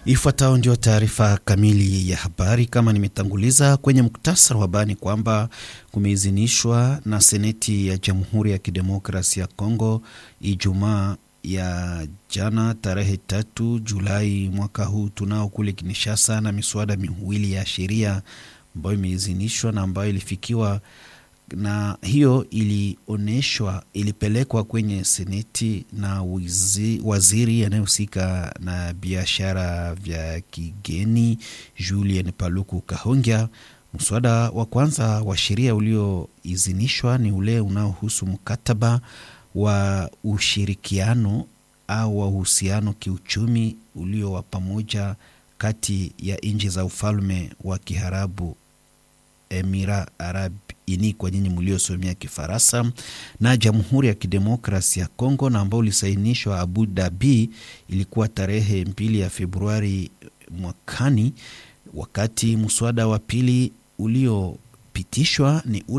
Ifuatayo ndio taarifa kamili ya habari. Kama nimetanguliza kwenye muktasari wa habari kwamba kumeidhinishwa na Seneti ya Jamhuri ya Kidemokrasia ya Kongo Ijumaa ya jana tarehe tatu Julai mwaka huu tunao kule Kinshasa, na miswada miwili ya sheria ambayo imeidhinishwa na ambayo ilifikiwa na hiyo ilionyeshwa ilipelekwa kwenye seneti na wizi, waziri anayehusika na biashara vya kigeni Julien Paluku Kahongya. Mswada wa kwanza wa sheria ulioidhinishwa ni ule unaohusu mkataba wa ushirikiano au wa uhusiano kiuchumi ulio wa pamoja kati ya nchi za ufalme wa Kiharabu Emira Arab ini kwa nyinyi mliosomea Kifaransa na Jamhuri ya Kidemokrasi ya Kongo na ambao ulisainishwa Abu Dhabi, ilikuwa tarehe mbili ya Februari mwakani, wakati mswada wa pili uliopitishwa ni